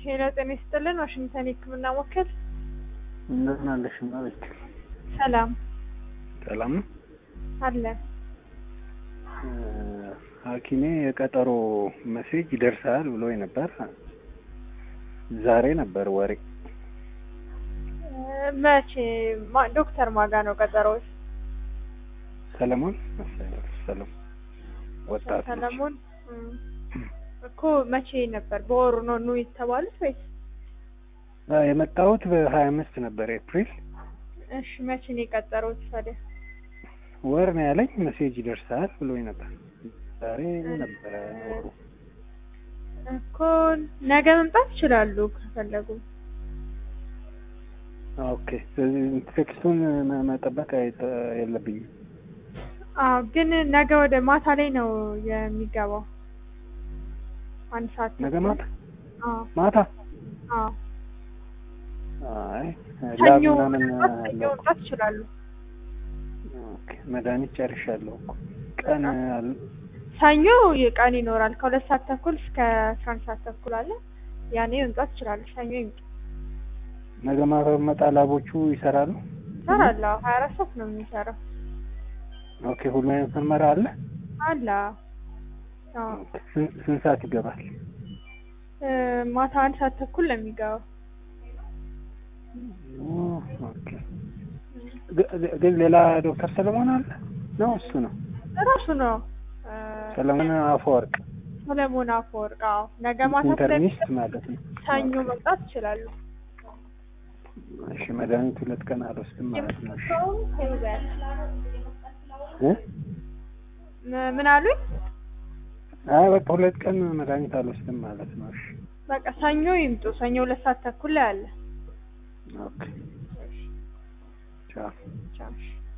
ሄሎ ጤና ይስጥልን ዋሽንግተን የህክምና ወኪል እንደምን አለሽ ማለት ሰላም ሰላም ነው። አለን ሐኪሜ የቀጠሮ መሴጅ ይደርሳል ብሎ ነበር። ዛሬ ነበር ወሬ። መቼ ማ- ዶክተር ማጋ ነው ቀጠሮዎች? ሰለሞን መሰለኝ ሰለሞን ወጣት ነች። ሰለሞን እም፣ እኮ መቼ ነበር? በወሩ ነው ኑ የተባሉት ወይስ? አዎ፣ የመጣሁት በሀያ አምስት ነበር ኤፕሪል እሺ መቼ ነው የቀጠሮት ታዲያ? ወር ነው ያለኝ። መሴጅ ይደርሳል ብሎ ነበር። ዛሬ ነበረ ወሩ። እኮ ነገ መምጣት ይችላሉ ከፈለጉ። ኦኬ። ስለዚህ ቴክስቱን መ- መጠበቅ አይጠ- የለብኝም። አዎ ግን ነገ ወደ ማታ ላይ ነው የሚገባው። አንድ ሰዓት ነገ ተኩል። ማታ አዎ ማታ አዎ አይ ሰኞ ላብ ምናምን መምጣት ሰኞ አለው እኮ። መምጣት ይችላሉ። ኦኬ። መድኃኒት ጨርሻለሁ እኮ ቀን አለ ሰኞ ቀን ይኖራል ከሁለት ሰዓት ተኩል እስከ አስራ አንድ ሰዓት ተኩል አለ። ያኔ መምጣት ይችላሉ። ሰኞ ይምጡ። ነገ ማታ ብመጣ ላቦቹ ይሰራሉ። ይሰራል። አዎ ሀያ አራት ሰዓት ነው የሚሰራው። ኦኬ። ሁሉ አይነት ምርመራ አለ። አለ አዎ ስንት ስንት ሰዓት ይገባል? እ፣ ማታ አንድ ሰዓት ተኩል ነው የሚገባው። ኦኬ። ግ- ግ- ግን ሌላ ዶክተር ሰለሞን አለ ነው? እሱ ነው እራሱ ነው እ፣ ሰለሞን አፈወርቅ ሰለሞን አፈወርቅ። አዎ ነገ ማታ ኢንተርኒስት ስለሚሰጥ ማለት ነው። ሰኞ መምጣት ይችላሉ። እሺ መድኃኒት ሁለት ቀን አልወስድም ማለት ነው። እሺ የምትሰጠውን ተይዘን እ? ም- ምን አሉኝ? አይ በቃ ሁለት ቀን መድኃኒት አልወስድም ማለት ነው። እሺ በቃ ሰኞ ይምጡ። ሰኞ ሁለት ሰዓት ተኩል ላይ አለ። ኦኬ ቻው። ቻው